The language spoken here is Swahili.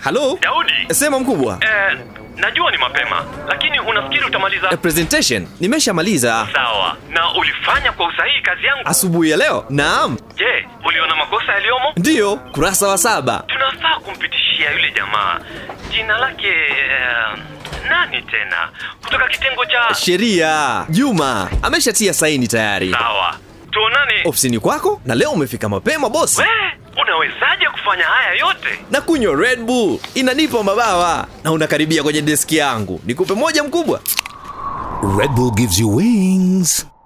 halo Daudi, sema mkubwa eh, najua ni mapema, lakini unafikiri utamaliza? Eh, presentation nimeshamaliza Sawa, na ulifanya kwa usahihi kazi yangu. asubuhi ya leo naam Je, uliona makosa yaliyomo? ndiyo kurasa wa saba Tunafaa kumpitishia yule jamaa. Jina lake eh, nani tena? Kutoka kitengo cha sheria juma ameshatia saini tayari sawa. Tuonane. ofisini kwako na leo umefika mapema bosi We, unawezaje kufanya haya yote? na kunywa red bull inanipa mabawa na unakaribia kwenye deski yangu nikupe moja mkubwa Red Bull gives you wings.